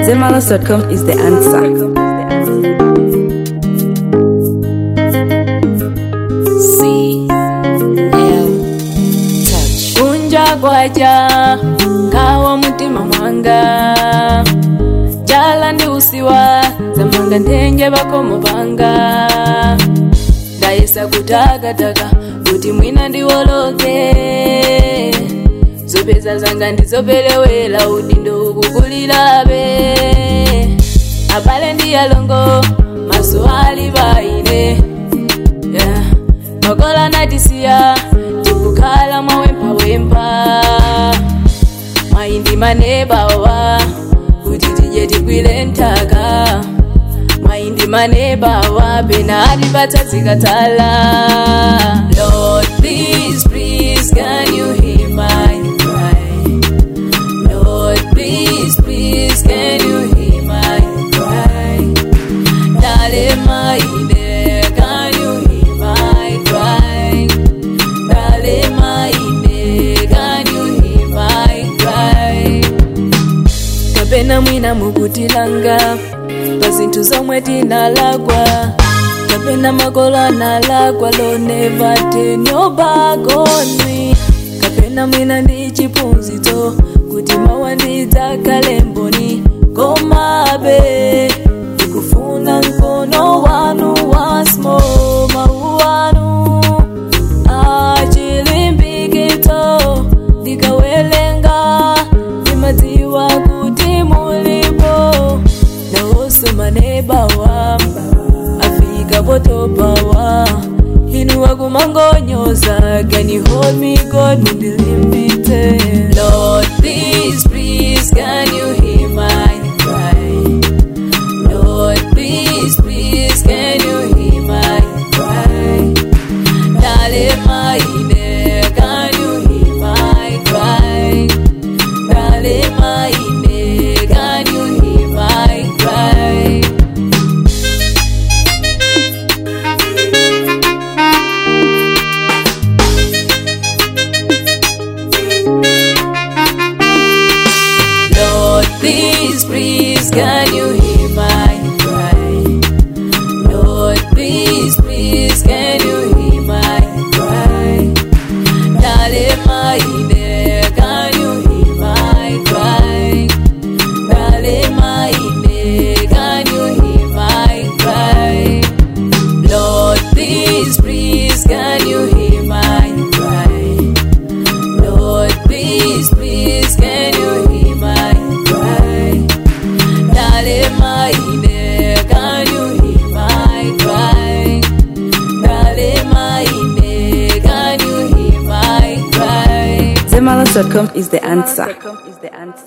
Zemalos.com is the answer. C L touch kunja kwaja ngawa mutima mwanga jala ndi usiwa zamanga nthenje bakomo banga ndayesa kutakataka kuti mwina ndiwoloke zopeza zanga ndizopelewera udindo ukukulirabe abale ndi alongo maso ali baine yeah. makola natisiya tikukhala mwawempawempa mwayindi manebawa kuti tije tigwile nthaka mwayindi manebawa pena atipatsa zikatala lord please please can you hear my cry lord please please can you hear my cry Dale maine, can you hear my cry? Dale maine, can you hear my cry? kapena mwina mukutilanga pa zinthu zomwe tinalakwa kapena makolo analakwa loneva tenyobagonwi kapena mwina ndi chiphunzitso kuti mawa ndidzakhale mboni komabe ndikufuna mkono wanu wasmo mawu wanu achilimbikitso ndikawelenga ndimadziwa kuti mulipo nawonso manebawa afika potopawa inu wakumangonyoza can you hold me god mundilimbitse lord please please can you hear my cry lord please please can you hear my cry Dale maine, can you hear my cry? Dale maine, can you hear my cry? Lord, please, please, can you hear my cry? Lord, please, please, can you hear my cry? Dale maine, can you hear my cry? Dale maine, can you hear my cry? Lord, please, please, can you hear my cry? Lord, please, please, can you hear my cry? Dale maine, can you hear my cry? Dale maine, can you hear my cry? Zemalos.com is the answer.